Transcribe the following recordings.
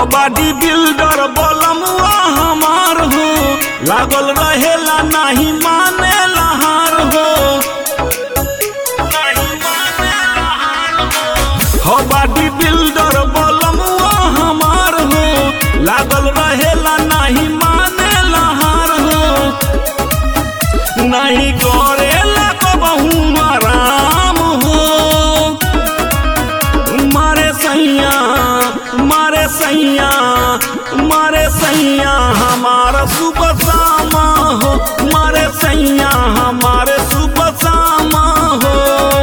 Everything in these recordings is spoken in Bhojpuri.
हो बाडी बिल्डर बलमुआ हमार हो लागल रहेला नहीं माने लहार हो नहीं माने लहार हो। हो बाडी बिल्डर बलमुआ हमार हो लागल रहेला नहीं माने लहार हो नहीं करेला कबहू आराम हो मारे सैया मारे सैया मारे सैया हमारा सुबह शामा हो मारे सैया हमारे सुबह शामा हो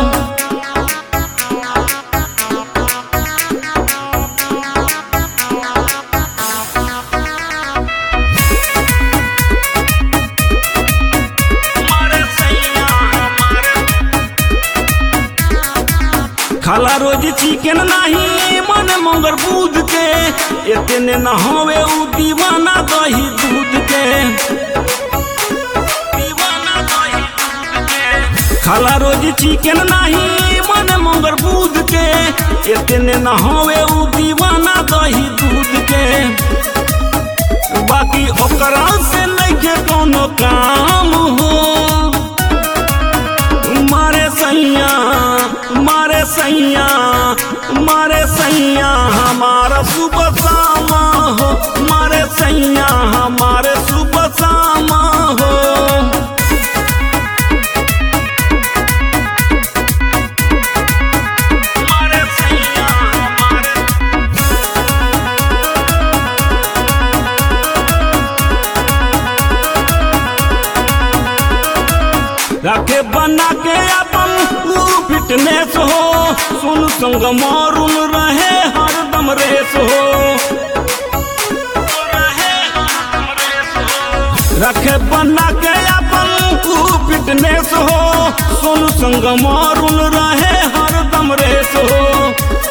मारे सैया हमारे खाला रोज चिकन नहीं मन मंगर बूध के इतने न होवे उ दीवाना दही दूध के दीवाना दही दूध के। खाला रोज चिकन नहीं मन मंगर बूध के इतने न होवे उ दीवाना दही दूध के बाकी ओकरा से नहीं कोनो काम हो मारे सैया मारे सैया मारे सैया हमारा सुबह शामा हो मारे सैया हमारे सुबह शामा हो मारे सैया हमारे रखे बना के अपन ऊ फिटनेस हो सुन संग मारून रहे हरदम रेस हो रखे बना के अपन ऊ फिटनेस हो सुन संग मारून रहे हरदम रेस हो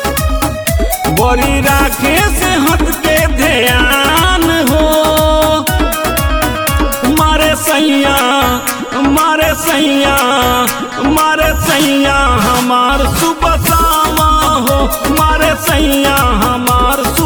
बड़ी राखे से हट के ध्यान हो मारे सैया मारे सैया मारे सैया हमार सुबह शामा हो मारे सैया हमार